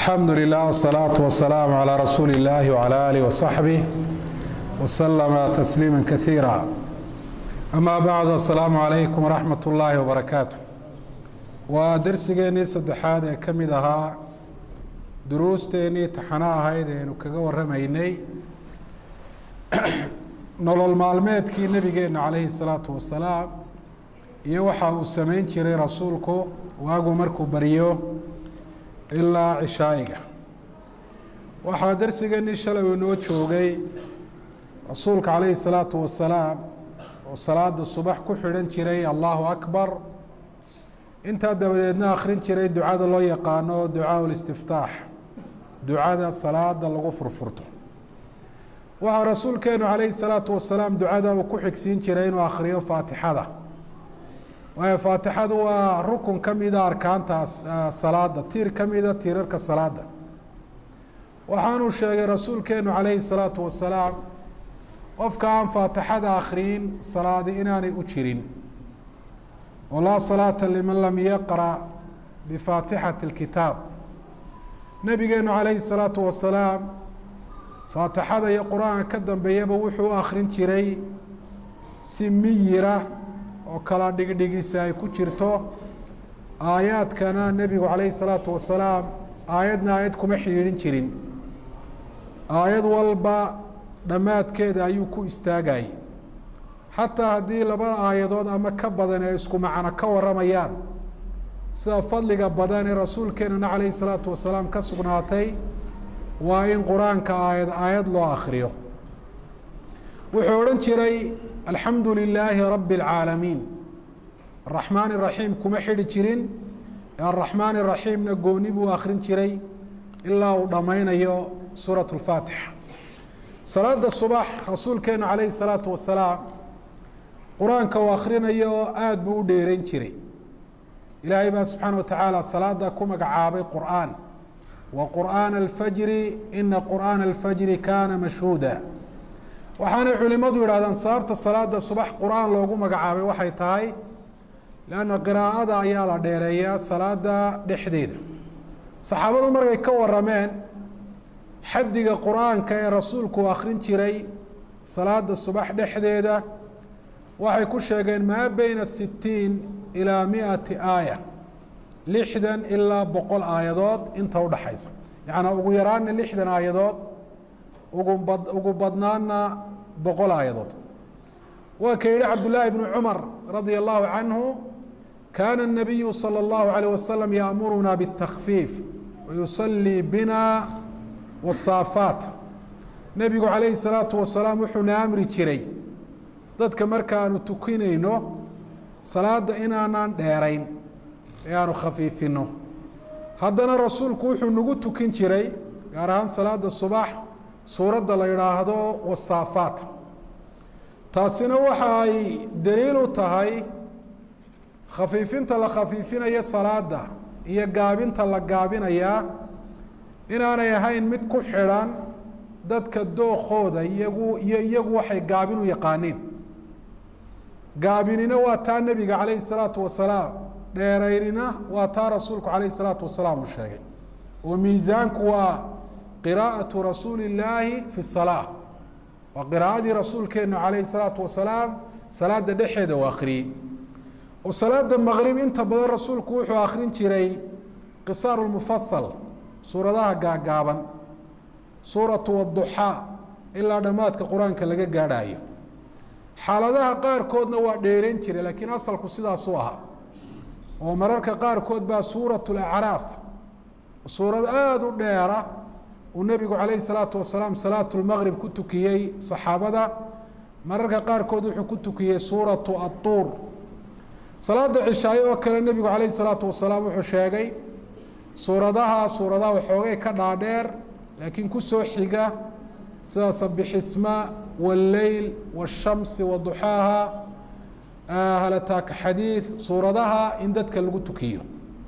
alxamdu lilah wsalaatu wasalaamu calaa rasuuli illaahi wcalaa aalih wasaxbih wasalama tasliima kaiira amaa bacdu assalaamu calaykum waraxmat ullaahi wabarakaatu waa darsigeennii saddexaad ee ka mid ahaa duruusteennii taxano ahayd eenu kaga warramaynay nolol maalmeedkii nebigeenna calayhi salaatu wasalaam iyo waxa uu samayn jiray rasuulku waagu markuu baryo ilaa cishaa'iga waxaa darsigeennii shalay uu inoo joogay rasuulka calayhi salaatu wasalaam oo salaada subax ku xidhan jiray allahu akbar intaa dabadeedna akhrin jiray ducada loo yaqaano ducaa listiftaax ducada salaada lagu furfurto waxaa rasuulkeenu calayhi salaatu wasalaam ducada uu ku xigsiin jiray inuu akhriyo faatixada waayo faatixadu waa rukun ka mida arkaantaas salaada tiir ka mida tiirarka salaada waxaanuu sheegay rasuulkeenu calayhi salaatu wasalaam qofka aan faatixada akhriyin salaadi inaanay u jirin oo laa salaata liman lam yaqra bifaatixati اlkitaab nabigeenu calayhi salaatu wasalaam faatixada iyo qur-aanka ka dambeeyaba wuxuu u akhrin jiray si miyira oo kala dhigdhigisa ay ku jirto aayaadkana nebigu calayhi salaatu wasalaam aayadna aayad kuma xidhiidhin jirin aayad walba dhammaadkeeda ayuu ku istaagayay xataa haddii laba aayadood ama ka badan ee isku macno ka warramayaan sida fadliga badan ee rasuulkeenana calayhi salaatu wasalaam ka sugnaatay waa in qur-aanka aayad aayad loo akhriyo wuxuu odhan jiray alxamdu lilaahi rabbi اlcaalamiin araxmaan iraxiim kuma xidhi jirin araxmaan iraxiimna gooni buu akhrin jiray ilaa uu dhammaynayo suurat اlfaatixa salaada subax rasuulkeenu calayhi salaatu wasalaam qur-aanka uu akhrinayo aada buu u dheereyn jiray ilaahay baa subxaana wa tacaala salaada ku magacaabay qur'aan wa qur'aana alfajri ina qur'aana alfajri kaana mashhuuda waxaanay culimadu yidhahdaan sababta salaada subax qur-aan loogu magacaabay waxay tahay leanna qiraa'ada ayaa la dheereeyaa salaada dhexdeeda saxaabadu markay ka warameen xaddiga qur-aanka ee rasuulku akhrin jiray salaada subax dhexdeeda waxay ku sheegeen maa beyna sitiin ilaa miati aaya lixdan ilaa boqol aayadood inta udhaxaysa yacnaa ugu yaraana lixdan aayadood ugu bad ugu badnaana boqol aayadood waa ka yihi cabdullaahi bnu cumar radia allahu canhu kaana الnabiyu salى اllahu عalيه wasalam yaamuruna bالtakfiif wayusalii bina wasaafaat nebigu calayhi الsalaatu wasalaam wuxuuna amri jiray dadka markaanu tukinayno salaada inaanaan dheerayn ee aanu khafiifino haddana rasuulku wuxuu nagu tukin jiray gaar ahaan salaada subax suuradda la yidhaahdo wasaafaat taasina waxa ay daliil u tahay khafiifinta la khafiifinayo salaada iyo gaabinta la gaabinayaa inaanay ahayn mid ku xidhan dadka dookooda iyagu iyo iyagu waxay gaabin u yaqaaniin gaabinina waa taa nebiga calayhi salaatu wasalaam dheeraynina waa taa rasuulku calayhi salaatu wasalaam uu sheegay oo miisaanku waa qiraa'atu rasuuli illaahi fi salaa waa qiraa'adii rasuulkeenu calayhi salaatu wasalaam salaada dhexeeda uu akhriyey oo salaada maqrib inta badan rasuulku wuxuu akhrin jiray qisaaru lmufasal suuradaha gaagaaban suuratu waduxaa ilaa dhammaadka qur-aanka laga gaadhaayo xaaladaha qaarkoodna waa dheerayn jiray laakiin asalku sidaasuu ahaa oo mararka qaarkood baa suurat lacraaf suurad aada u dheera uu nebigu calayhi salaatu wasalaam salaatu lmaqrib ku tukiyey saxaabada mararka qaarkood wuxuu ku tukiyey suuratu adduur salaada cishaayo oo kale nebigu calayhi salaatu wasalaam wuxuu sheegay suuradaha suuradaha waxoogay ka dhaadheer laakiin kusoo xiga sida sabixisma wاlleyl wالshamsi waduxaaha halataaka xadiid suuradaha in dadka lagu tukiyo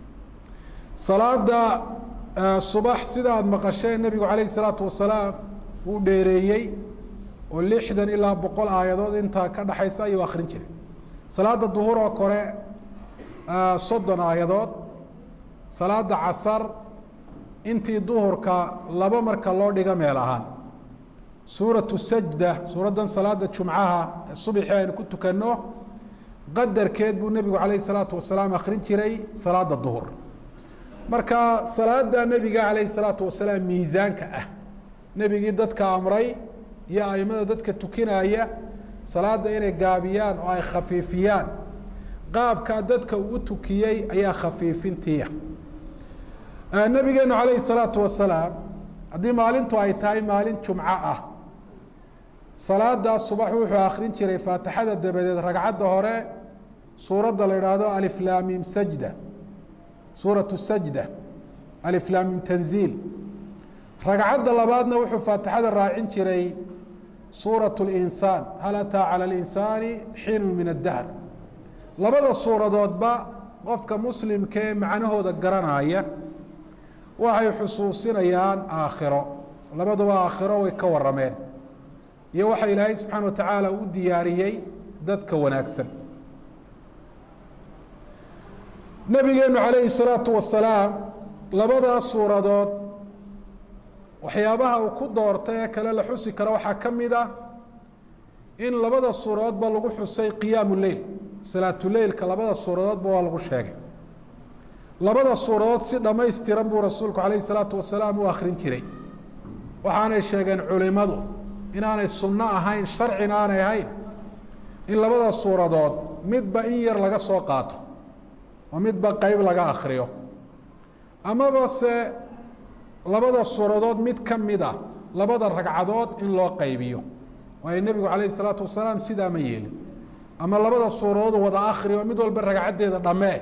salaada subax sida aada maqasheen nebigu calayhi salaatu wasalaam uu dheereeyey oo lixdan ilaa boqol aayadood intaa ka dhexaysa ayuu akhrin jiray salaada duhur oo kore soddon aayadood salaada casar intii duhurka laba marka loo dhigo meel ahaan suuratu sajda suuraddan salaada jumcaha ee subxii aynu ku tukanno qadarkeed buu nebigu calayhi salaatu wasalaam akhrin jiray salaada duhur marka salaada nebiga calayhi salaatu wasalaam miisaanka ah nebigii dadka amray iyo aimada dadka tukinaya salaada inay gaabiyaan oo ay khafiifiyaan qaabkaa dadka uu tukiyey ayaa khafiifintiya nabigeenu calayhi salaatu wasalaam haddii maalintu ay tahay maalin jumco ah salaadaas subax wuxuu akrin jiray faatixada dabadeed ragcadda hore suuradda la idhaahdo aliflamim sajda suuratu sajda aliflamim tanziil ragcadda labaadna wuxuu faatixada raacin jiray suuraة اlinsaan hal ataa calى اlinsaani xiinu min addahr labada suuradoodba qofka muslimkee macnahooda garanaya waxay xusuusinayaan aakhiro labaduba aakhiro way ka warameen iyo waxa ilaahay subxaana wa tacaala u diyaariyey dadka wanaagsan nabigeenu calayhi الsalaatu wasalaam labadaas suuradood waxyaabaha uu ku doortay ee kale la xusi karo waxaa ka mid ah in labada suuradoodba lagu xusay qiyaamu leyl salaatuleylka labada suuradoodba waa lagu sheegay labada suuradood si dhammaystiran buu rasuulku calayhi salaatu wasalaam u akhrin jiray waxaanay sheegeen culimadu inaanay sunno ahayn sharcina aanay ahayn in labada suuradood midba in yar laga soo qaato oo midba qeyb laga akhriyo amaba se labada suuradood mid ka mid a labada ragcadood in loo qaybiyo waayo nebigu calayhi salaatu wasalaam sidaa ma yeelin ama labada suuradood wada akri oo mid walba ragcaddeeda dhammee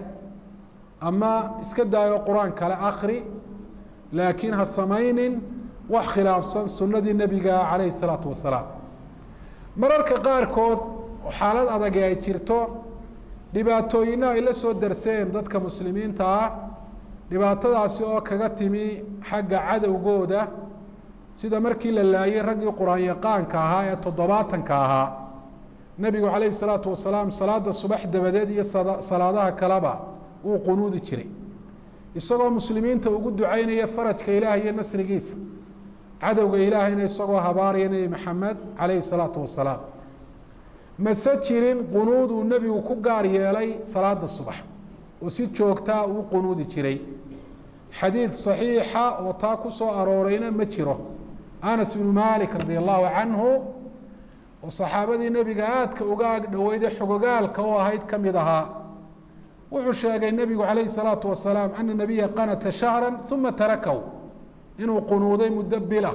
ama iska daayo qur-aan kale akri laakiin ha samaynin wax khilaafsan sunnadii nebiga calayhi salaatu wasalaam mararka qaarkood xaalad adagi ay jirto dhibaatooyina ay la soo darseen dadka muslimiinta ah dhibaatadaasi oo kaga timi xagga cadowgooda sida markii la laayay raggii qur-aan yaqaanka ahaa ee toddobaatanka ahaa nebigu calayhi salaatu wasalaam salaada subax dabadeed iyo salaadaha kaleba wuu qunuudi jiray isagoo muslimiinta ugu ducaynaya farajka ilaah iyo nasrigiisa cadowga ilaahayna isagoo habaaraya nebi maxamed calayhi salaatu wasalaam mase jirin qunuud uu nebigu ku gaar yeelay salaada subax oo si joogtaa uu qunuudi jiray xadiid صaxiixa oo taa ku soo aroorayna ma jiro anas bnu malik radi allahu canhu oo saxaabadii nebiga aadka uga ag dhoweyday xogogaalka u ahayd ka mid ahaa wuxuu sheegay nebigu calayhi الsalaatu wasalaam ana nabiya qanata shahra uma tarakahu inuu qunuuday muddo bila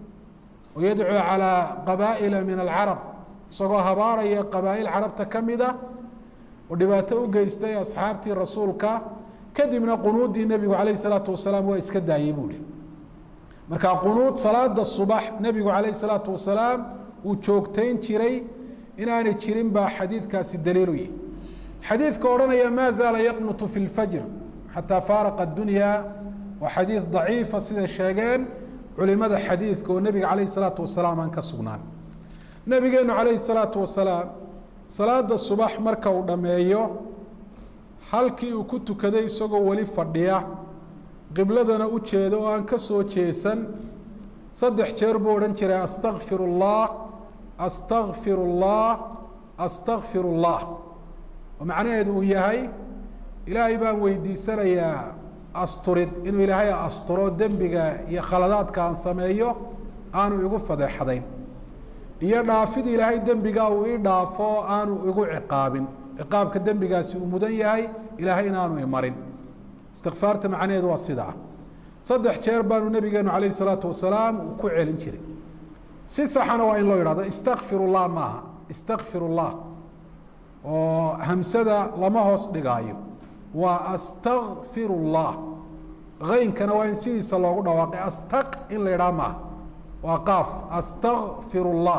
oo yadcuu calىa qabaa'ila min alcarab isagoo habaaraya qabaa'il carabta ka mida oo dhibaato u geystay asxaabtii rasuulka kadibna qunuuddii nebigu calayh salaatu wasalaam waa iska daayey buu hi marka qunuud salaada subax nebigu calayh salaatu wasalaam uu joogtayn jiray inaanay jirin baa xadiidkaasi daliilu yihi xadiidka odhanaya maa zaala yaqnutu fi lfajr xataa faaraqa addunya waa xadiid daciifa siday sheegeen culimada xadiidka oo nebiga calayh salaatu wasalaam aan ka sugnaan nebigeenu calayhi salaatu wasalaam salaada subax marka uu dhammeeyo halkii uu ku tukaday isagoo weli fadhiya qibladana u jeedo oo aan ka soo jeesan saddex jeer buu odhan jiray astakfir اllah astakfir اllah astakfir اllah oo macnaheedu uu yahay ilaahay baan weydiisanayaa asturid inuu ilaahay asturo dembiga iyo khaladaadka aan sameeyo aanu igu fadeexadayn iyo dhaafid ilaahay dembiga uu ii dhaafo aanu igu ciqaabin ciqaabka dembigaasi uu mudan yahay ilaahay inaanu imarin istikfaarta macnaheedu waa sidaa saddex jeer baanu nebigeenu calayh isalaatu wasalaam uu ku celin jiray si saxana waa in loo yidhahdo istakfir llah maaha istakfir llah oo hamsada lama hoos dhigaayo waa astakfir llah aynkana waa in sidiisa loogu dhawaaqay astaq in la yidhaha maaha waa qaaf astakfir llah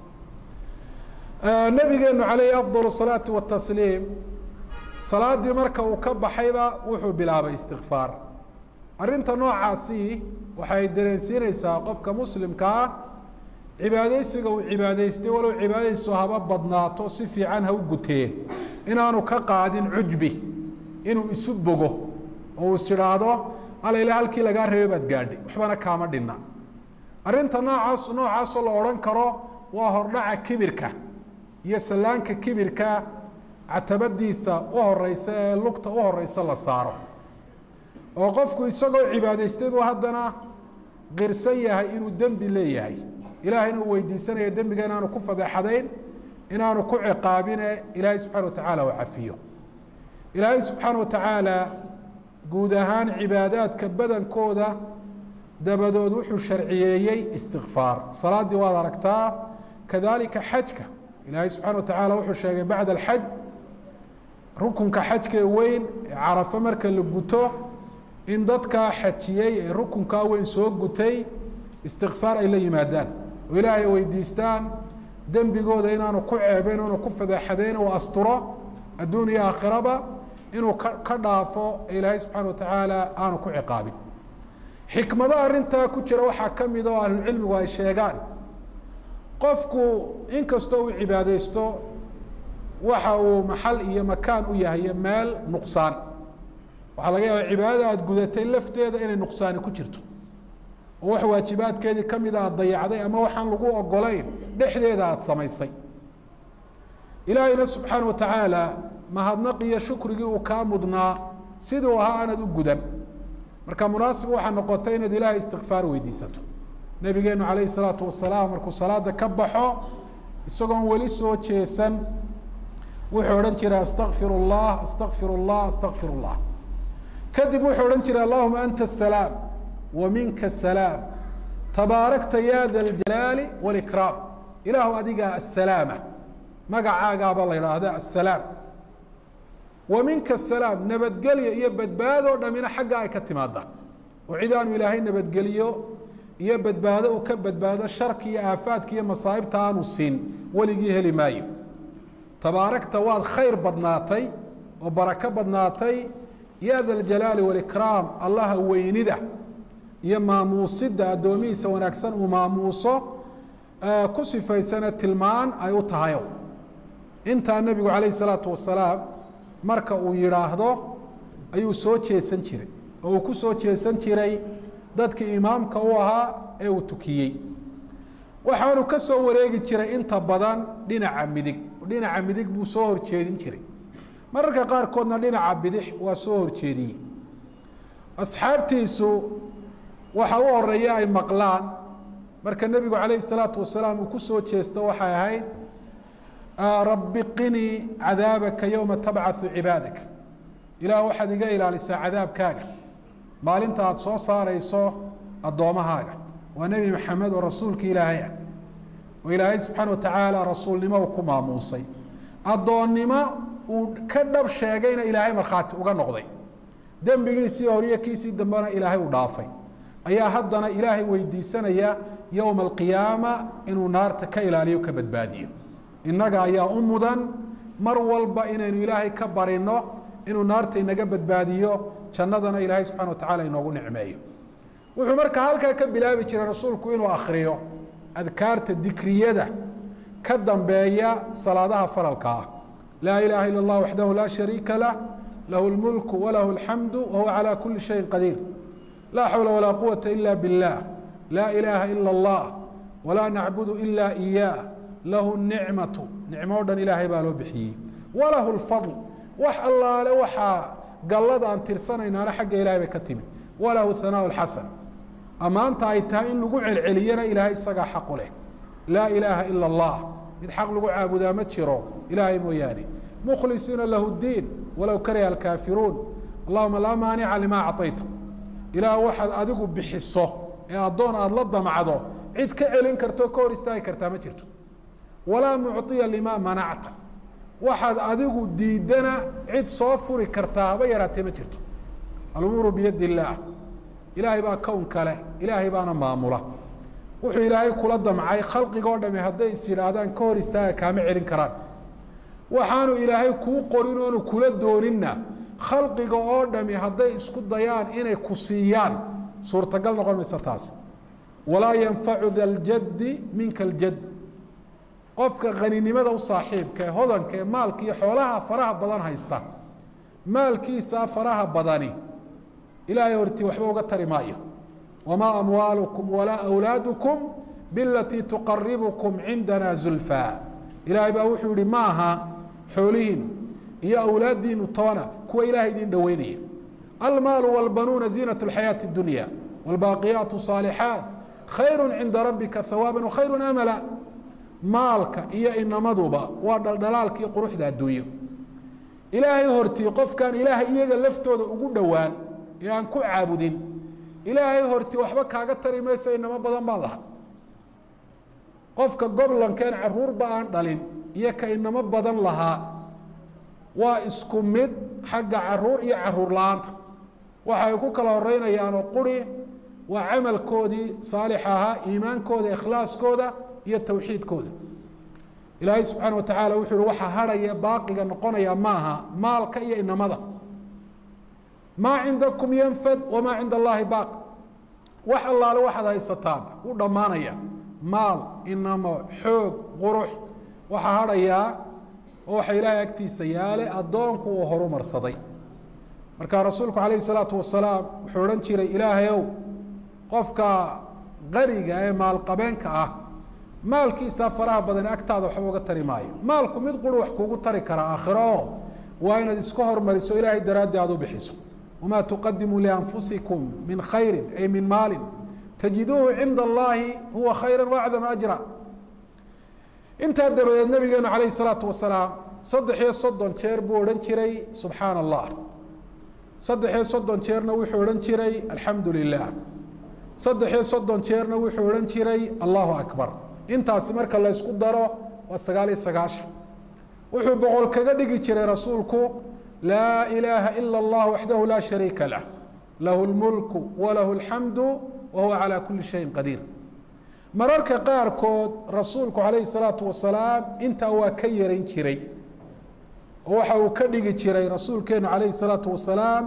nabigeenu calayhi afdal salaatu watasliim salaadii marka uu ka baxayba wuxuu bilaabay istikfaar arrinta noocaasi waxay dareensiinaysaa qofka muslimka ah cibaadeysiga uu cibaadaystay walow cibaadadiisu haba badnaato si fiican ha u gutee inaanu ka qaadin cujbi inuu isu bogo oo uu is idhaahdo alayla halkii lagaa reebay baad gaadhay waxbana kaama dhinna arrinta noocaas noocaasoo la odhan karo waa hordhaca kibirka iyo sallaanka kibirka catabadiisa u horeysa ee lugta u horeysa la saaro oo qofku isagoo cibaadaystay buu haddana qirsan yahay inuu dembi leeyahay ilaahayna uu weydiisanaya dembiga inaanu ku fadeexadayn inaanu ku ciqaabine ilaahay subxana watacaala uu cafiyo ilaahay subxaana watacaala guud ahaan cibaadaadka badankooda dabadood wuxuu sharciyeeyey istikfaar salaaddii waad aragtaa kadalika xajka ilaahay subxana watacaala wuxuu sheegay bacda alxaj rukunka xajkee weyn ee carafo marka la guto in dadkaa xajiyey ee rukunkaa weyn soo gutay istikfaar ay la yimaadaan oo ilaahay weydiistaan dembigooda inaanu ku ceebeyn inaanu ku fadeexadayn oo asturo adduun iyo aakhiraba inuu ka ka dhaafo ee ilaahay subxana watacaala aanu ku ciqaabin xikmado arrintaa ku jira waxaa ka mid oo ahlucilmigu ay sheegaan qofku inkastoo uu cibaadaysto waxa uu maxal iyo makaan u yahay meel nuqsaan waxaa laga yaaba cibaadada aada gudatay lafteeda inay nuqsaani ku jirto oo wax waajibaadkeedii kamida aada dayacday ama waxaan lagu ogolayn dhexdeeda aada samaysay ilaahayna subxaana watacaala mahadnaq iyo shukrigii uu kaa mudnaa siduu ahaa aanad u gudan marka munaasib waxaa noqotay inaad ilaahay istikfaar weydiisato nabigeenu calayhi salaatu wasalaam markuu salaada ka baxo isagoon weli soo jeesan wuxuu odhan jiray astakfir اllah astakfir اllah astakfir اllah kadib wuxuu odhan jiray allahuma anta asalaam wa minka asalaam tabaarakta ya da ljalaali wاlikraam ilaahu adigaa asalaama magacaagaaba la idhaahda asalaam wa minka asalaam nabadgelyo iyo badbaadoo dhamina xagga ay ka timaada oo cid aanu ilaahay nabadgeliyo iyo badbaado uu ka badbaado sharki iyo aafaadka iyo masaa'ibta aanu siin weligii heli maayo tabaarakta waad khayr badnaatay oo barako badnaatay ya da ljalaali walikraam allaha weynida iyo maamuusida addoomihiisa wanaagsan uu maamuuso ku sifaysana tilmaan ay u tahayo intaa nebigu calayh salaatu wasalaam marka uu yidhaahdo ayuu soo jeesan jiray oo uu ku soo jeesan jiray dadkii imaamka u ahaa ee uu tukiyey waxaanu ka soo wareegi jiray inta badan dhinaca midig dhinaca midig buu soo horjeedin jiray mararka qaarkoodna dhinaca bidix waa soo horjeediyey asxaabtiisu waxa u horeeya ay maqlaan marka nebigu calayhi salaatu wasalaam uu ku soo jeesto waxay ahayd rabbi qinii cadaabaka yowma tabcathu cibaadak ilaah waxaad iga ilaalisaa cadaabkaaga maalinta aada soo saarayso addoommahaaga waa nebi maxamed oo rasuulka ilaahay ah oo ilaahay subxaana watacaala rasuulnimo uu ku maamuusay addoonnimo uu ka dhab sheegayna ilaahay markhaati uga noqday dembigiisii horiyo kiisii dambena ilaahay u dhaafay ayaa haddana ilaahay weydiisanaya yowma alqiyaama inuu naarta ka ilaaliyo ka badbaadiyo innaga ayaa u mudan mar walba inaynu ilaahay ka barino inuu naarta inaga badbaadiyo jannadana ilaahay subxana watacala inoogu nicmeeyo wuxuu markaa halkaa ka bilaabi jiray rasuulku inuu akriyo adkaarta dikriyada ka dambeeya salaadaha faralka ah laa ilaaha ila اllah waxdahu laa shariika lah lahu اlmulku walahu اlxamdu wahuwa calى kuli shayin qadiir laa xawla walaa quwata ila biاllah laa ilaaha ila اllah walaa nacbudu ila iyaah lahu nicmatu nicmo o dhan ilaahay baa loo bixiyey walahu اlfadl wax allaale waxaa gallada aan tirsanaynaana xagga ilahay bay ka timid walahu hanaaء اxasan ammaanta ay tahay in lagu celceliyana ilaahay isagaa xaqu leh laa ilaaha ila اllah mid xaq lagu caabudaa ma jiro ilaahay mooyaane mukhlisiina lahu اdiin walow kariha alkaafiruun allahuma laa maanica lima acطayta ilaah waxaad adigu bixiso ee addoon aada la damacdo cid ka celin karto ka hor istaagi kartaa ma jirto walaa mucطiya lima manacta waxaad adigu diidana cid soo furi kartaa haba yaraatee ma jirto alumuuru biyadi illaah ilaahay baa kown kale ilaahay baana maamula wuxuu ilaahay kula damcay khalqigoo dhami hadday is yidhaahdaan ka hor istaaga kaama celin karaan waxaanu ilaahay kuu qorin oonu kula dooninna khalqiga oo dhami hadday isku dayaan inay ku siiyaan suurtagal noqon maysa taas walaa yanfacu da ljaddi minka aljad qofka haninimada u saaxiibka ee hodanka ee maalka iyo xoolaha faraha badan haysta maalkiisa faraha badani ilaahay hortii waxba uga tari maayo wamaa amwaalukum walaa awlaadukum bilatii tuqaribukum cindana zulfaa ilaahay baa wuxuu yihi ma aha xoolihiinu iyo awlaaddiinu toona kuwa ilahay idin dhoweynaya almaalu wاlbanuuna ziinaة اlxayaaةi اdunya wاlbaaqiyaat الصaalixaat khayru cinda rabbika hawaaba wakhayru amala maalka iyo inamaduba waa dhaldhalaalkii quruxda adduunyo ilaahay hortii qofkaan ilaahay iyaga laftooda ugu dhowaan ee aan ku caabudin ilaahay hortii waxba kaaga tari maysa inamo badan baan laha qofka goblankeen caruurba aan dhalin iyo ka inamo badan lahaa waa isku mid xagga caruur iyo caruur la-aanta waxa ay ku kala horeynayaanoo quri waa camalkoodii saalix ahaa iimaankooda ikhlaaskooda iyo towxiidkooda ilaahay subxaana wa tacaala wuxuu uhi waxaa harhaya baaqiga noqonaya maaha maalka iyo inamada maa cindakum yanfad wamaa cinda allaahi baaq wax allaale waxaad haysataan u dhammaanaya maal inamo xoog qurux waxaa harhayaa oo waxa ilaahay agtiisa yaale addoonku uu horumarsaday marka rasuulku calayhi salaatu wasalaam wuxuu odhan jiray ilaahayow qofka qariga ee maalqabeenka ah maalkiisa faraha badan agtaada waxba uga tari maayo maalku mid quri wax kuugu tari karaa aakhiro oo waa inaad iska hormariso ilaahay daraaddi aad u bixiso wamaa tuqadimuu lianfusikum min khayri ay min maalin tajiduuhu cinda allaahi huwa khayra waacdama ajra intaa dabadeed nabigeenu calayhi salaatu wasalaam saddex iyo soddon jeer buu odhan jiray subxaana allah saddex iyo soddon jeerna wuxuu odhan jiray alxamdu lilah saddex iyo soddon jeerna wuxuu odhan jiray allahu akbar intaasi marka la ysku daro waa sagaal iyo sagaashan wuxuu boqol kaga dhigi jiray rasuulku laa ilaaha ila allah waxdahu laa shariika lah lahu lmulku walahu alxamdu wa huwa calaa kuli shayin qadiir mararka qaarkood rasuulku calayhi salaatu wasalaam intaa waa ka yaran jiray oo waxa uu ka dhigi jiray rasuulkeenu calayhi salaatu wasalaam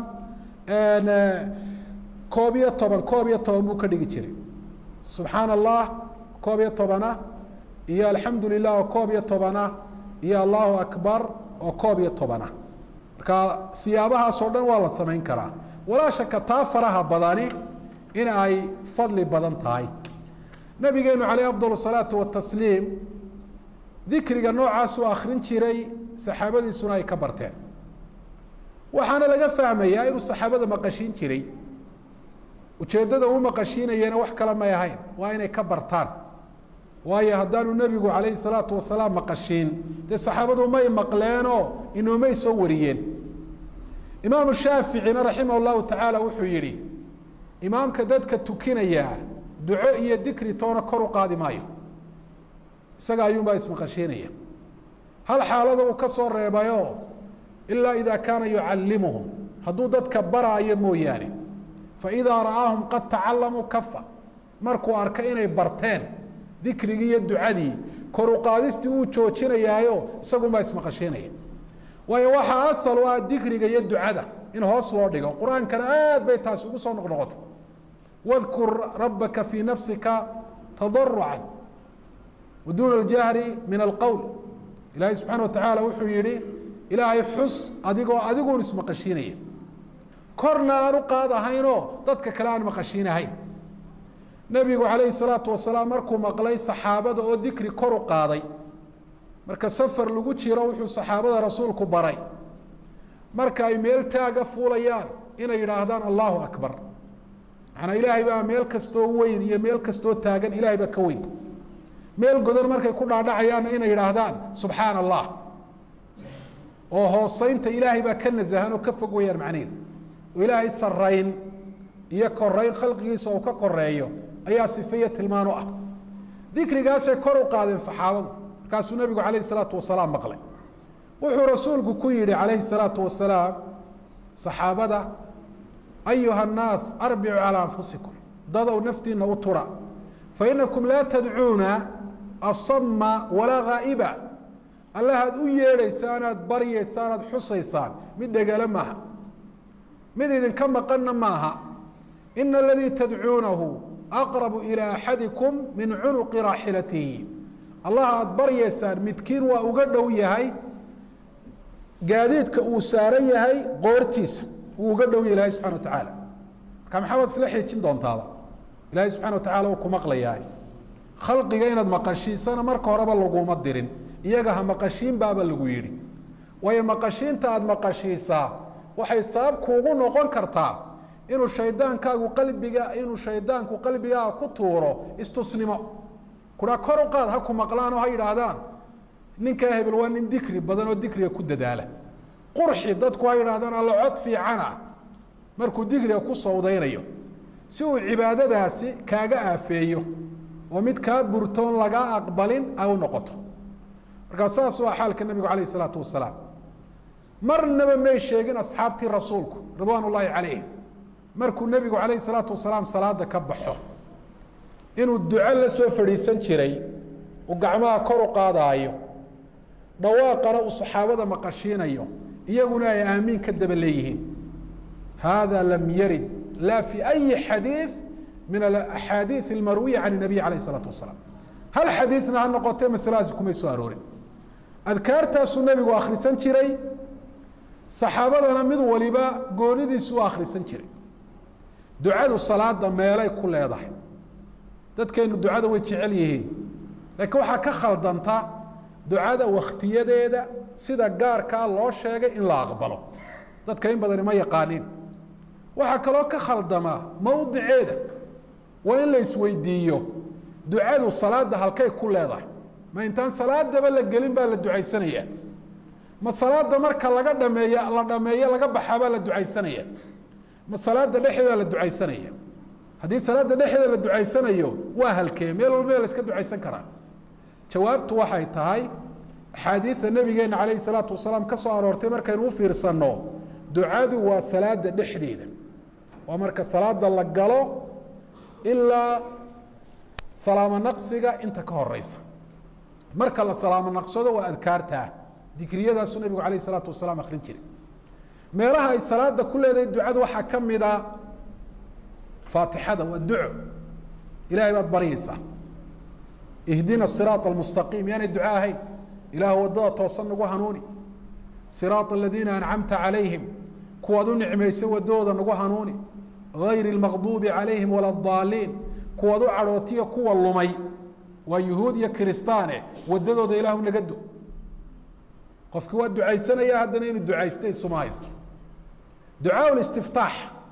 koob iyo toban koob iyo toban buu ka dhigi jiray subxaana allah koob iyo tobana iyo alxamdu lilah oo koob iyo tobana iyo allahu akbar oo koob iyo tobana marka siyaabahaasoo dhan waa la samayn karaa walaa shaka taa faraha badani in ay fadli badan tahay nabigeenu caleyh afdal salaatu watasliim dikriga noocaasuu akrin jiray saxaabadiisuna ay ka barteen waxaana laga fahmayaa inuu saxaabada maqashiin jiray ujeeddada uu maqashiinayena wax kale may ahayn waa inay ka bartaan waayo haddaanu nebigu calayhi salaatu wasalaam maqashiin dee saxaabadu may maqleenoo inoomay soo wariyeen imaamu shaaficina raximah llahu tacaala wuxuu yidhi imaamka dadka tukinayaa duco iyo dikri toona kor u qaadi maayo isaga ayuunbaa ismaqashiinaya hal xaalada uu ka soo reebayoo ilaa idaa kaana yucallimuhum hadduu dadka baraayo mooyaane faidaa ra'aahum qad tacalamuu kafa markuu arka inay barteen dikrigii iyo ducadii kor u qaadistii uu joojinayaayo isagunbaa ismaqashiinaya waayo waxaa asal u ah dikriga iyo ducada in hoos loo dhigo qur-aankana aad bay taasi ugu soo noqnoqotay wadkur rabbaka fii nafsika tadarucan wa duuna aljahri min alqowl ilaahay subxaana wa tacaala wuxuu yihi ilaahay xus adigoo adiguun ismaqashiinaya korna aan u qaadahaynoo dadka kale aan maqashiinahayn nebigu calayhi salaatu wasalaam markuu maqlay saxaabada oo dikri kor u qaaday marka safar lagu jiro wuxuu saxaabada rasuulku baray marka ay meel taaga fuulayaan inay yidhaahdaan allahu akbar macnaa ilaahay baa meel kastoo weyn iyo meel kastoo taagan ilahay baa ka weyn meel godan markay ku dhaadhacayaanna inay yidhaahdaan subxaana allah oo hooseynta ilaahay baa ka nasahan oo ka fog weyaan macnaheedu oo ilaahay sarayn iyo koreyn khalqigiisa oo ka koreeyo ayaa sifeyo tilmaan u ah dikrigaasay kor u qaadeen saxaabadu markaasuu nebigu calayhi salaatu wasalaam maqlay wuxuu rasuulku ku yihi calayhi salaatu wasalaam saxaabada ayuha annaas arbicuu calaa anfusikum dadow naftiina u tura fainakum laa tadcuuna asama walaa haa'iba allahaad u yeedhaysaan aad baryaysaan aad xusaysaan mid dhegale maaha mid idinka maqanna maaha ina aladii tadcuunahu aqrabu ilaa axadikum min cunuqi raaxilatihi allaha aada baryaysaan midkiin waa uga dhow yahay gaadiidka uu saaran yahay qoortiisa uu uga dhow yahay ilahay subxana wa tacaala marka maxamed isla xiijin doontaaba ilaahay subxana wa tacala uu ku maqlayaa khalqiga inaad maqashiisana marka horeba laguma dirin iyaga ha maqashiin baaba lagu yidhi waayo maqashiinta aada maqashiisaa waxay sabab kuugu noqon kartaa inuu shaydaankaagu qalbiga inuu shaydaanku qalbigaaga ku tuuro istusnimo kuraa kor u qaad ha ku maqlaan oo ha yidhaahdaan ninkaa hebel waa nin dikri badan oo dikriga ku dadaala qurxi dadku ha yidhahdaan alla cod fiican ah markuu dikriga ku sawdaynayo si uu cibaadadaasi kaaga aafeeyo oo mid kaa burtoon lagaa aqbalin ay u noqoto markaa saas waa xaalka nabigu calayh isalaatu wasalaam marnaba may sheegin asxaabtii rasuulku ridwaan ullaahi calayhim markuu nebigu calayh isalaatu wasalaam salaada ka baxo inuu duco la soo fadhiisan jiray uu gacmaha kor u qaadaayo dhawaaqana uu saxaabada maqashiinayo iyaguna ay aamiin ka daba leeyihiin hada lam yarid la fi ayi xadiiث min axaadiiث اlmarwiya can الnabiy alayh الsalaatu wasalaam hal xadiidna ha noqotee masaladaasi kumay soo aroorin adkaartaasuu nebigu akhrisan jiray saxaabadana mid waliba goonidiisu u akhrisan jiray ducadu salaada meelay ku leedahay dadkeenu ducada way jecel yihiin laakiin waxaa ka khaldanta ducada wakhtiyadeeda sida gaarkaa loo sheegay in la aqbalo dadka in badani ma yaqaanin waxaa kaloo ka khaldamaa mowdiceeda waa in la isweydiiyo ducadu salaada halkay ku leedahay ma intaan salaadaba la gelin baa la ducaysanaya ma salaada marka laga dhameeya la dhameeyo laga baxaabaa la ducaysanaya ma salaada dhexdeeda la ducaysanaya haddii salaada dhexdeeda la ducaysanayo waa halkee meel walba la iska ducaysan karaa jawaabtu waxay tahay axaadiida nabigeena calayhi salaatu wasalaam ka soo aroortay markaynu u fiirsanno ducadu waa salaada dhexdeeda waa marka salaada la galo ilaa salaamo naqsiga inta ka horeysa marka la salaamo naqsado waa adkaartaa dikriyadaasuu nabigu calayh isalaatu wasalaam akrin jiray meelaha ay salaada ku leedahay ducadu waxaa ka mida faatixada waa duco ilahay baad baryaysaa ihdina siraaط almustaqiim yaanay duco ahayn ilaah wadada toosan nagu hanuuni siraaط aladiina ancamta calayhim kuwaad u nicmaysay wadadooda nagu hanuuni gayri اlmaqduubi calayhim wala اdaaliin kuwaad u cadhootiya kuwa lumay waa yuhuud iyo kiristaane wadadooda ilaahu naga do qofkii waa ducaysanaya haddana inuu ducaysta isuma haysto ducaa istiftaax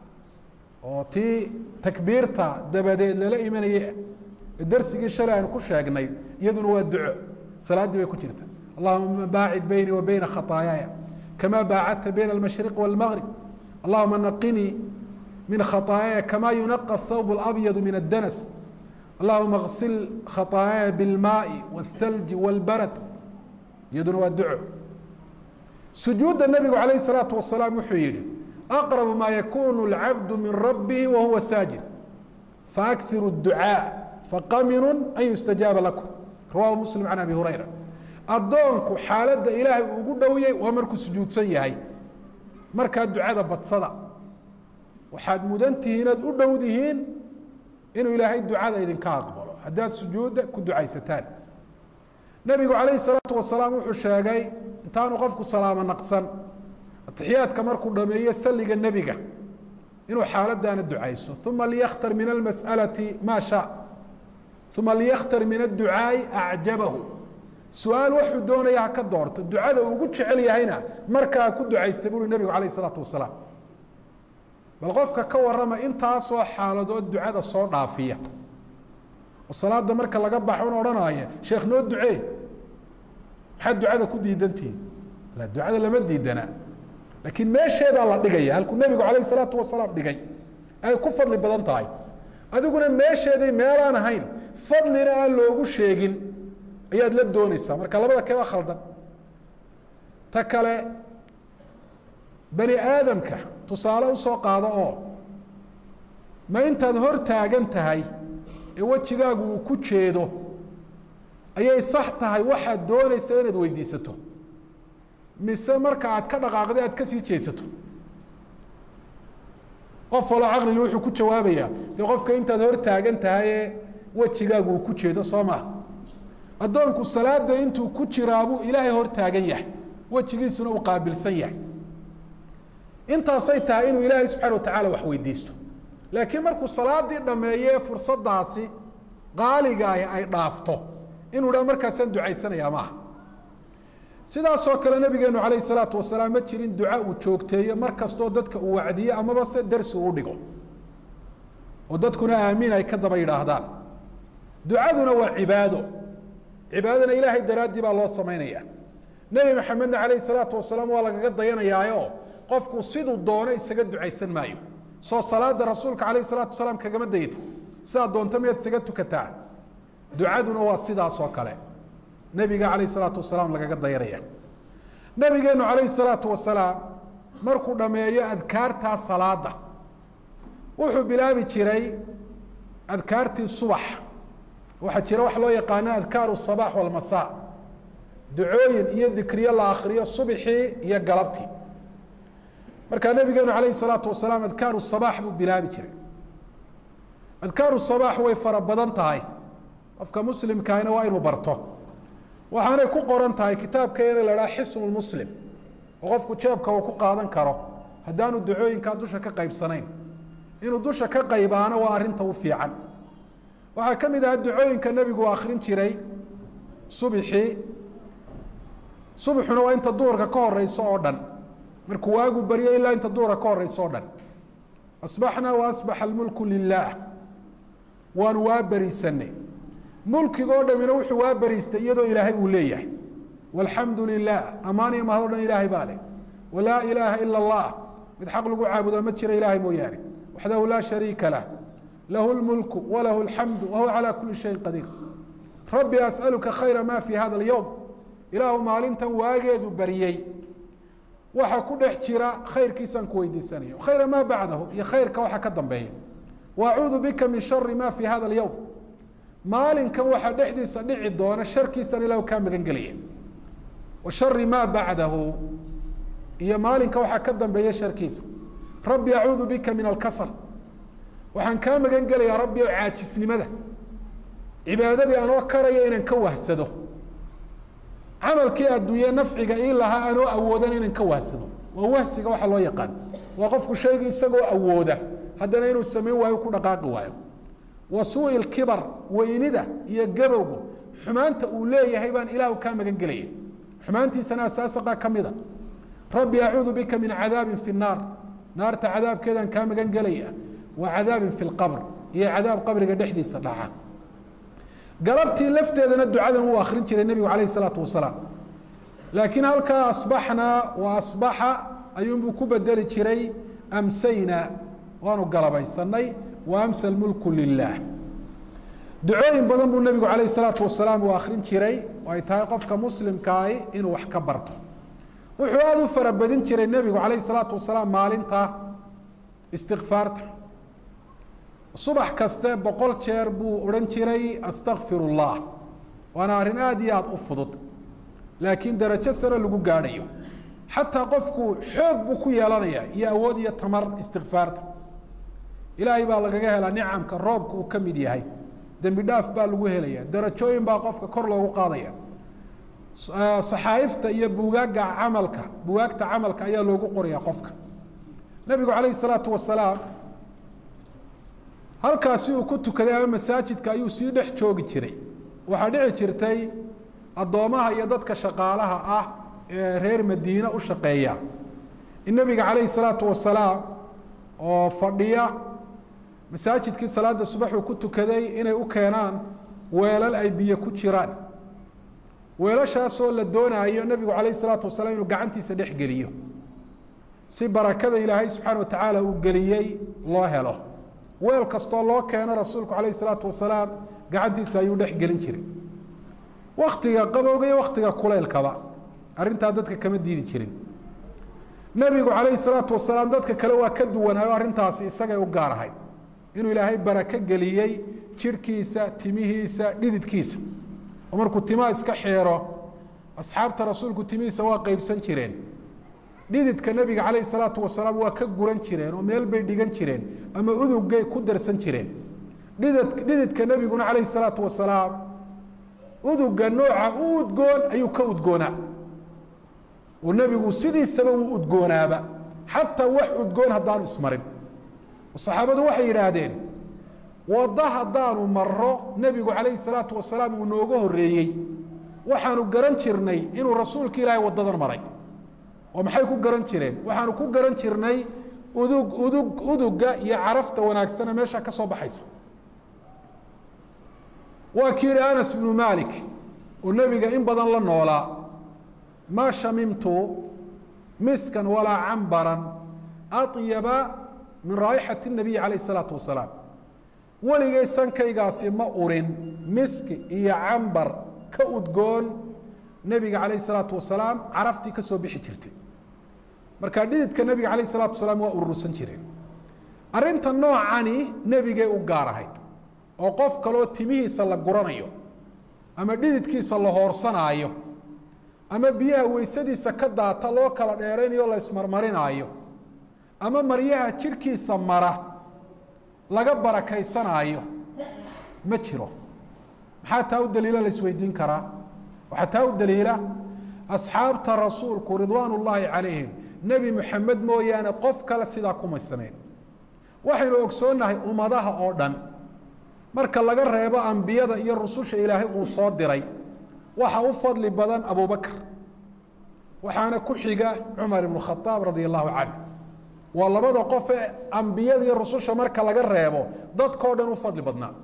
oo tii takbiirta dabadeed lala imanayay darsigii shalay aynu ku sheegnay iyaduna waa duco salaaddii bay ku jirta allahuma baacid beynii wa beyna khataayaaya kama baacadta bayna almashriq wاlmgrib allahuma naqinii min khataayaaya kama yunaqa thawb اlabyadu min addanas allahuma اغsil khataayaaya biاlmaai wاthalji wاlbarad iyaduna waa duco sujuudda nabigu calayh الsalaatu wasalaam wuxuu yihi aqrab ma yakunu اlcabdu min rabbihi wahuwa saajid faakhiru الducaaء faqaminu an yustajaaba lakum rawahu muslim can abi hurayra addoonku xaaladda ilaahay uu ugu dhowyay waa markuu sujuudsan yahay markaa ducada badsada waxaad mudan tihiin inaad u dhowdihiin inuu ilaahay ducada idinka aqbalo haddaad sujuudda ku ducaysataan nebigu calayhi salaatu wasalaam wuxuu sheegay intaanu qofku salaamo naqsan atixiyaadka markuu dhameeyo saliga nebiga inuu xaaladaana ducayso uma liyakhtar min almas'alati maa shaa uma liyakhtar min adducaa'i acjabahu su-aal waxuu doonaya ha ka doorto ducada uu ugu jecel yahayna markaa ku ducaysta buuri nebigu calayh isalaatu wasalaam bal qofka ka warrama intaasoo xaaladood ducada soo dhaafiya oo salaada marka laga baxo un odhanaya sheekh noo ducee maxaad ducada ku diidantihin la ducada lama diidana laakiin meesheedaa la dhigaya halkuu nebigu calayh isalaatu wasalaam dhigay ay ku fadli badan tahay adiguna meesheeday meelaan ahayn fadlina aan loogu sheegin ayaad la doonaysaa marka labada keba khaldan ta kale bani aadamka tusaale usoo qaado oo ma intaad hor taagan tahay ee wejigaagu uu ku jeedo ayay sax tahay waxaad doonaysa inaad weydiisato mise marka aad ka dhaqaaqday aad kasii jeesato qof waloo caqlili wuxuu ku jawaabayaa dee qofka intaad hor taagan tahay ee wejigaagu uu ku jeedo soo maha addoonku salaada intuu ku jiraabuu ilaahay hor taagan yahay wejigiisuna uu qaabilsan yahay intaasay tahay inuu ilaahay subxana watacala wax weydiisto laakiin markuu salaadii dhameeye fursadaasi qaaligaah ay dhaafto inuu dha markaasaan ducaysanayaa maaha sidaasoo kale nabigeenu calayh salaatu wasalaam ma jirin duca uu joogteeyo mar kastoo dadka uu wacdiyo amaba se darsi uu dhigo oo dadkuna aamiin ay ka daba yidhaahdaan ducaduna waa cibaado cibaadadana ilaahay daraaddii baa loo samaynaya nebi maxamedna calayh salaatu wasalaam waa lagaga dayanayaayo qofku siduu doono isaga ducaysan maayo soo salaada rasuulka calayh salaatu wasalaam kagama dayatid sidaa doonto miyaad isaga tukataa ducaduna waa sidaas oo kale nebiga calayh salaatu wasalaam lagaga dayanaya nebigeenu calayh salaatu wasalaam markuu dhammeeyo adkaartaa salaada wuxuu bilaabi jiray adkaartii subax waxaa jira wax loo yaqaano adkaaru sabaax walmasaa ducooyin iyo dikriyo la akriyo subxii iyo galabtii markaa nabigeenu calayhi salaatu wasalaam adkaaru sabaax buu bilaabi jiray adkaaru sabaax way fara badan tahay qofka muslimkaahina waa inuu barto waxaanay ku qoran tahay kitaabkeena la dhaha xisnu lmuslim oo qofku jeebka uu ku qaadan karo haddaanu ducooyinkaa dusha ka qaybsanayn inuu dusha ka qaybaano waa arrinta u fiican waxaa ka mid ahaa ducooyinka nebigu akrin jiray subixii subxuna waa inta duhurka ka horeyso oo dhan markuu waagu baryo ilaa inta duhurka ka horeyso o dhan asbaxnaa wa asbaxa almulku lilaah waanu waa beriisanay mulkigoo dhamina wuxuu waa beriistay iyadoo ilaahay uu leeyahay walxamdu lilah ammaan iyo mahad o dhan ilaahay baa leh walaa ilaaha ila allah mid xaq lagu caabudaa ma jira ilaahay mooyaane waxdahu laa shariika lah lahu lmulku walahu alxamdu wahuwa calaa kuli shayin qadiir rabbi as'aluka khayra ma fi hada alyowm ilaahu maalintan waageedu baryey waxa ku dhex jira khayrkiisaan ku weydiisanaya khayra maa bacdahu iyo khayrka waxa ka dambeeya waacuudu bika min shari ma fi hada alyowm maalinkan waxaa dhexdiisa dhici doona sharkiisaan ilahu kaa magan gelaya wa shari maa bacdahu iyo maalinka waxaa ka dambeeya sharkiisa rabbi acuudu bika min alkasal waxaan kaa magan gelayaa rabbi o caajisnimada cibaadadii anoo karaya inaan ka wahsado camalkii adduunye nafciga ii lahaa anoo awoodan inaan ka wahsado waa wahsiga waxa loo yaqaan waa qofku shayga isagoo awooda haddana inuu samayn waayo ku dhaqaaqi waayo wa suui lkibar weynida iyo gabowga xumaanta uu leeyahay baan ilaahu kaa magan gelaya xumaantiisana asaasaqa ka mida rabbi acuudu bika min cadaabin fi nnaar naarta cadaabkeedaan kaa magan gelaya wa cadaabin fi lqabr iyo cadaab qabriga dhexdiisa dhaca galabtii lafteedana ducadan wuu akrin jiray nebigu calayh isalaatu wasalaam laakiin halkaa asbaxnaa wa asbaxa ayuunbuu ku bedeli jiray amsayna waanu galabaysanay wa amsa lmulku lilah ducooyin badan buu nebigu calayh isalaatu wasalaam uu akrin jiray oo ay tahay qofka muslimkaahi inuu wax ka barto wuxuu aada u farabadin jiray nebigu calayh isalaatu wasalaam maalinta istikfaarta subax kaste boqol jeer buu odhan jiray astakfir اllah waana arrin aada iyo aada u fudud laakiin darajo sare lagu gaadhayo xataa qofku xoog buu ku yeelanaya iyo awood iyo tamar istikfaarta ilaahay baa lagaga helaa nicamka roobka uu ka mid yahay dembi dhaaf baa lagu helaya darajooyin baa qofka kor loogu qaadaya saxaa'ifta iyo buugaaga camalka bugaagta camalka ayaa loogu qoraya qofka nebigu calayhi salaatu wasalaam halkaasi uu ku tukaday ama masaajidka ayuu sii dhex joogi jiray waxaa dhici jirtay addoomaha iyo dadka shaqaalaha ah ee reer madiine u shaqeeya in nebiga calayhi salaatu wasalaam oo fadhiya masaajidkii salaada subax uu ku tukaday inay u keenaan weelal ay biyo ku jiraan weelashaasoo la doonaayo nebigu calayhi salaatu wasalaam inuu gacantiisa dhex geliyo si barakada ilaahay subxaana wa tacaala uu geliyey loo helo weel kastoo loo keeno rasuulku calayhi salaatu wasalaam gacantiisa ayuu dhex gelin jiray waktiga qabowga iyo waktiga kuleylkaba arrintaa dadka kama diidi jirin nebigu calayhi salaatu wasalaam dadka kale waa ka duwanaayo arrintaasi isagay u gaar ahayd inuu ilaahay barako geliyey jidhkiisa timihiisa dhididkiisa oo markuu timaha iska xeero asxaabta rasuulku timihiisa waa qeybsan jireen dhididka nebiga calayhi salaatu wasalaam waa ka guran jireen oo meel bay dhigan jireen ama udugay ku darsan jireen dhidid dhididka nebiguna calayhi salaatu wasalaam uduga nooca u udgoon ayuu ka udgoonaa oo nebigu sidiisaba wuu udgoonaaba xataa wax udgoon haddaanu ismarin saxaabadu waxay yidhaahdeen waddo haddaanu maro nebigu calayhi salaatu wasalaam uu nooga horreeyey waxaanu garan jirnay inuu rasuulka ilaahay waddadan maray oo maxay ku garan jireen waxaanu ku garan jirnay udug udug uduga iyo carafta wanaagsane meesha ka soo baxaysa waa ki yihi anas bnu malik oo nebiga in badan la noolaa maa shamimtu miskan walaa cambaran aطyaba min raa'ixati الnabiyi calayh الsalaatu wasalaam weligay sankaygaasi ma urin miski iyo cambar ka udgoon nebiga calayh الsalaatu wasalaam caraftii ka soo bixi jirtay marka dhididka nebiga calayh الsalatu wasalaam waa urursan jireen arrinta noocani nebigay u gaar ahayd oo qof kaloo timihiisa la guranayo ama dhididkiisa la hoorsanaayo ama biyaha weysadiisa ka daata loo kala dheeraynayo la ismarmarinaayo ama maryaha jidhkiisa mara laga barakaysanaayo ma jiro maxaa taa u daliila la isweydiin karaa waxaa taa u daliila asxaabta rasuulku ridwaan ullaahi calayhim nebi moxamed mooyaane qof kale sidaa kumay samayn waxaynu ogsoonnahay ummadaha oo dhan marka laga reebo ambiyada iyo rususha ilaahay uu soo diray waxa u fadli badan abubakr waxaana ku xiga cumar ibnu khadaab radia allahu canhu waa labada qof ee ambiyada iyo rususha marka laga reebo dadkao dhan u fadli badnaa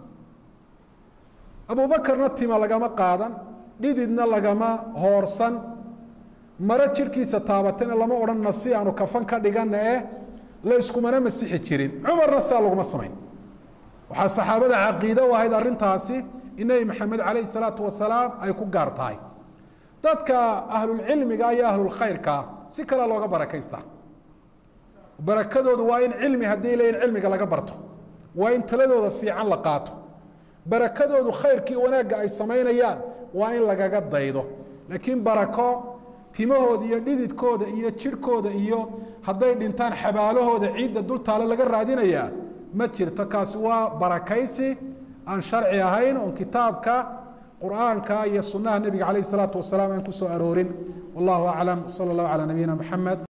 abubakarna tima lagama qaadan dhididna lagama hoorsan maro jidhkiisa taabatana lama odhanna si aanu kafan ka dhigana eh la iskumana masixi jirin cumarna saa laguma samayn waxaa saxaabada caqiide u ahayd arrintaasi in nebi maxamed calayhi salaatu wasalaam ay ku gaar tahay dadka ahlulcilmiga iyo ahlulkhayrkaa si kale looga barakaystaa barakadoodu waa in cilmi haddii leeyihin cilmiga laga barto waa in taladooda fiican la qaato barakadoodu khayrkii wanaagga ay samaynayaan waa in lagaga daydo laakiin barako timahooda iyo dhididkooda iyo jidhkooda iyo hadday dhintaan xabaalahooda ciidda dultaale laga raadinayaa ma jirto kaasi waa barakaysi aan sharci ahayn oon kitaabka qur'aanka iyo sunaha nebiga calayh الsalaatu wasalaam aan ku soo aroorin wallahu aclam salى اllahu calى nabiyina mxamed